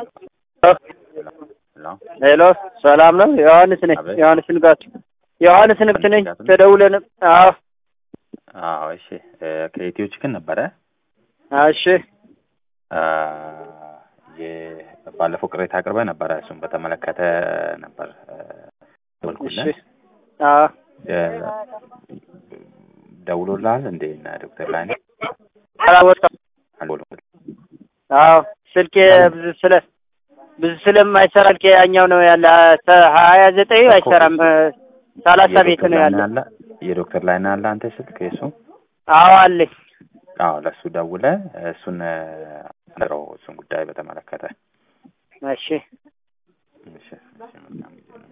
ሄሎ ሰላም ነው? ዮሐንስ ነኝ። አቤት። ዮሐንስ ንጋቱ ዮሐንስ ንጋቱ ነኝ። ተደውለን አዎ አዎ እሺ እ ከኢትዮ ችክን ነበረ እሺ አ የ- ባለፈው ቅሬታ አቅርበ ነበረ እሱን በተመለከተ ነበር እ እሺ ደወልኩልህ አዎ እ ደውሎልሃል እንዴ እነ ዶክተር ላይ አላወጣም። አልደወሉም አዎ ስልኬ ብዙ ስለ ብዙ ስለማይሰራ ስልኬ ያኛው ነው ያለ ተ- ሀያ ዘጠኝ አይሰራም እ ሰላሳ ቤት ነው ያለ። ያለ የዶክተር ላይ ያለ አንተ ስልክ የሱ አዎ አለኝ። አዎ ለእሱ ደውለ እሱን እ አናግረው እሱን ጉዳይ በተመለከተ እሺ እሺ እሺ መልካም ጊዜ